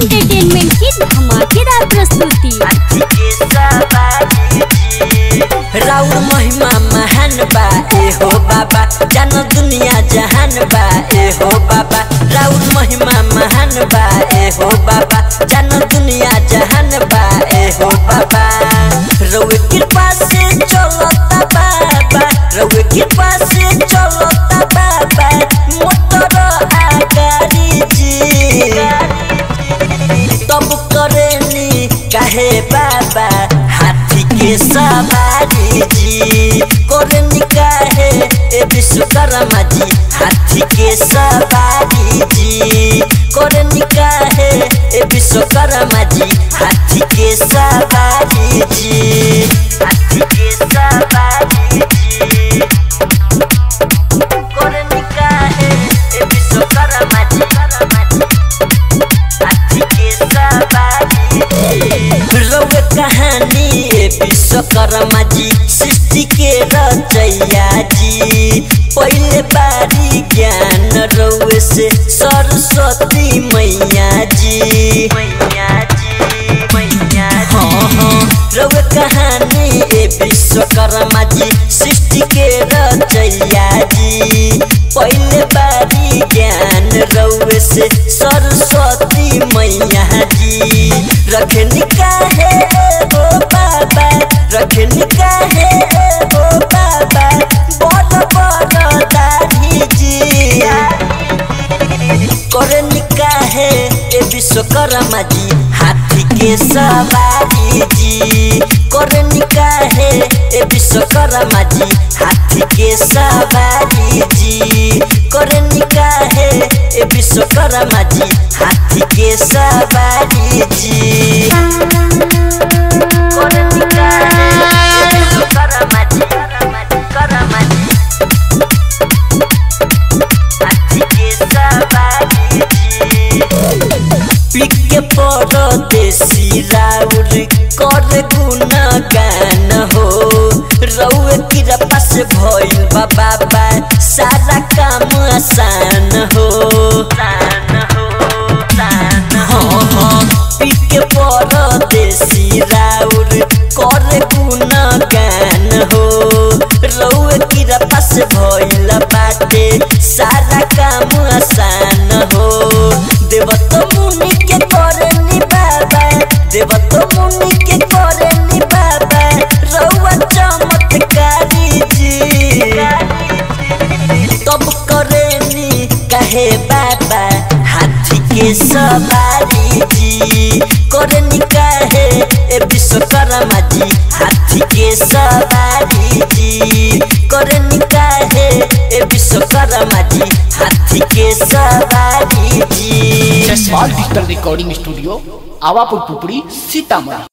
entertainment की धमाकेदार प्रस्तुति राउर महिमा महान बा ए हो बाबा जान दुनिया जहान बा ए हो बाबा राउर महिमा महान बा ए हो बाबा जान दुनिया जहान बा ए हो बाबा रउए कृपा से चलता बाबा रउए कृपा से चलता बाबा मोटर आगारी जी तब करेनी काहे बाबा हाथी के सवारी जी करेनी काहे ए विश्वकर्मा जी हाथी के सवारी जी करेनी काहे ए विश्वकर्मा जी हाथी के सवारी जी हाथी के सवारी जी करेनी काहे ए विश्वकर्मा जी रउए कहानी ए विश्वकर्मा जी सृष्टि के रचैया जी पहले बारी ज्ञान रउए से सरस्वती मैया जी मैया जी मैया हाँ हाँ रउए कहानी ए विश्वकर्मा जी सृष्टि के रचैया जी पहले बारी ज्ञान रउए से सरस्वती मैया जी रखनी काहे हो बाबा रखनी काहे हो बाबा बड़ बड़ दाढ़ी जी करनी काहे ए विश्वकर्मा जी हाथी के सवारी जी करनी काहे ए विश्वकर्मा जी हाथी के सवारी जी करनी काहे ए विश्वकर्मा जी हाथी के सवारी जी करनी काहे ए विश्वकर्मा जी कर्मा जी पिके परदेसी राउर कर गुणगान हो रउए कृपा से भइल बा बाबा सारा काम आसान हो हाँ हाँ पिके परदेसी राउर कर गुणगान हो रउए कृपा से भइल बाटे सारा काम आसान हो देवत मुनि के करनी बाबा देवत मुनि के करनी बाबा रउआ चमत्कारी जी तब करेनी कहे बाबा हाथी के सवारी जी करनी कहे ए विश्वकर्मा जी हाथी के सवारी जी करनी कहे ए विश्वकर्मा जी हाथी के सवारी जी Jaspal digital recording studio Awapur Pupri Sitamarhi